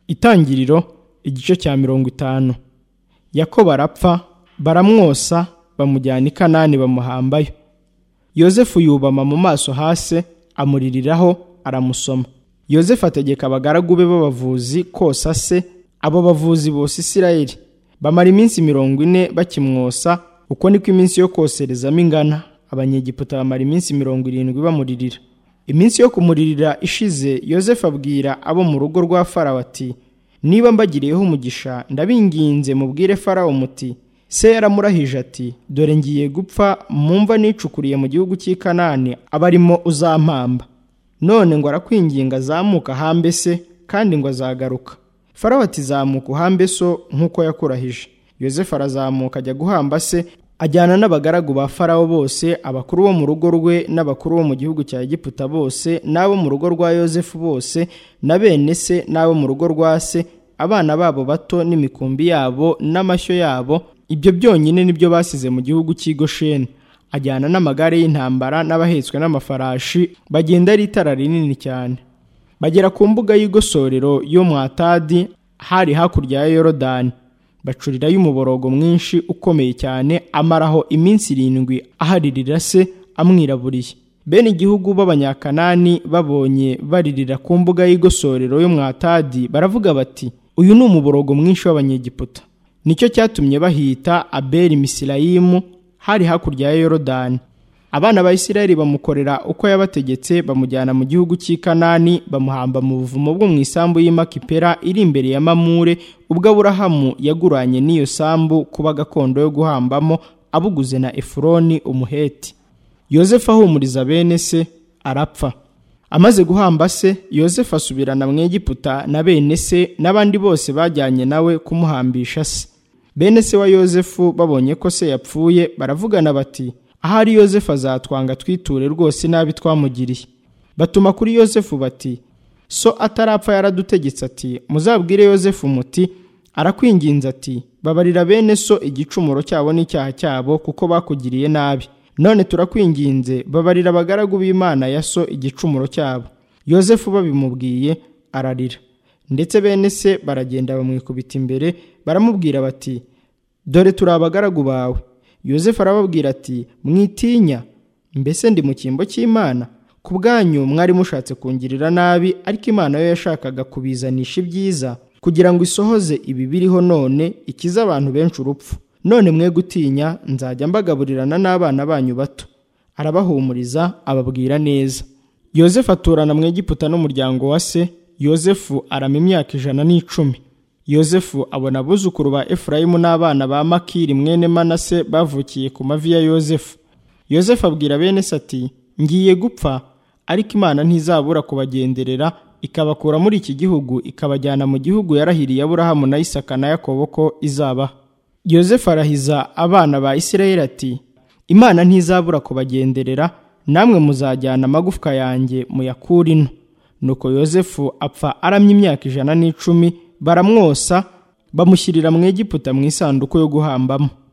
Itangiriro igice cya mirongo itanu yakobo arapfa baramwosa bamujyana i kanani bamuhambayo yozefu yubama mu maso hasi amuririraho aramusoma yozefu ategeka abagaragu be b'abavuzi kosa se abo bavuzi bose isirayeli bamara iminsi mirongo ine bakimwosa uko niko iminsi yo koserezamo ingana abanyegiputa bamara iminsi mirongo irindwi bamuririra iminsi yo kumuririra ishize yozefu abwira abo mu rugo rwa farawo ati niba mbagiriyeho umugisha ndabinginze mubwire farawo muti se yaramurahije ati dore ngiye gupfa mumva nicukuriye mu gihugu cy'i kanani abarimo uzampamba none ngo arakwinginga azamuka ahambe se kandi ngo azagaruka farawo ati zamuka uhambe so nk'uko yakurahije yozefu arazamuka ajya guhamba se ajyana n'abagaragu ba farawo bose abakuru bo mu rugo rwe n'abakuru bo mu gihugu cya egiputa bose n'abo mu rugo rwa yozefu bose na bene se n'abo mu rugo rwa se abana babo bato n'imikumbi yabo n'amashyo yabo ibyo byonyine nibyo basize mu gihugu cy'i gosheni ajyana n'amagare y'intambara n'abahetswe n'amafarashi bagenda ari itara rinini cyane bagera ku mbuga y'igosorero yo mwatadi hari hakurya ya yorodani bacurirayo umuborogo mwinshi ukomeye cyane amaraho iminsi irindwi aharirira se amwiraburiye bene igihugu b'abanyakanani babonye baririra ku mbuga y'igosorero yo mwatadi baravuga bati uyu ni umuborogo mwinshi w'abanyegiputa nicyo cyatumye bahita abeli misirayimu hari hakurya ya yorodani abana ba isirayeli bamukorera uko yabategetse bamujyana mu gihugu cy'i kanani bamuhamba mu buvumo bwo mu isambu y'i makipera iri imbere ya mamure ubwo aburahamu yaguranye n'iyo sambu kuba gakondo yo guhambamo abuguze na efuroni umuheti yozefu ahumuriza bene se arapfa amaze guhamba se yozefu asubirana mu egiputa na bene se n'abandi bose bajyanye nawe kumuhambisha se bene se wa yozefu babonye ko se yapfuye baravugana bati ahari yozefu azatwanga twiture rwose nabi twamugiriye batuma kuri yozefu bati so atarapfa yaradutegetse ati muzabwire yozefu muti arakwinginze ati babarira bene so igicumuro cyabo n'icyaha cyabo kuko bakugiriye nabi none turakwinginze babarira abagaragu b'imana ya so igicumuro cyabo yozefu babimubwiye ararira ndetse bene se baragenda bamwikubita imbere baramubwira bati dore turi abagaragu bawe yozefu arababwira ati mwitinya mbese ndi mu cyimbo cy'imana ku bwanyu mwari mushatse kungirira nabi ariko imana yo yashakaga kubizanisha ibyiza kugira ngo isohoze ibi biriho none ikize abantu benshi urupfu none mwe gutinya nzajya mbagaburirana n'abana banyu bato arabahumuriza ababwira neza yozefu aturana mu egiputa n'umuryango wa se yozefu arama imyaka ijana n'icumi yozefu abona abuzukuru ba efurayimu n'abana ba makiri mwene manase bavukiye ku mavi ya yozefu yozefu abwira bene se ati ngiye gupfa ariko imana ntizabura kubagenderera ikabakura muri iki gihugu ikabajyana mu gihugu yarahiriye aburahamu na isaka na yakobo ko izaba yozefu arahiza abana ba isirayeli ati imana ntizabura kubagenderera namwe muzajyana amagufwa yanjye muyakure ino nuko yozefu apfa aramye imyaka ijana n'icumi baramwosa bamushyirira mu egiputa mu isanduku yo guhambamo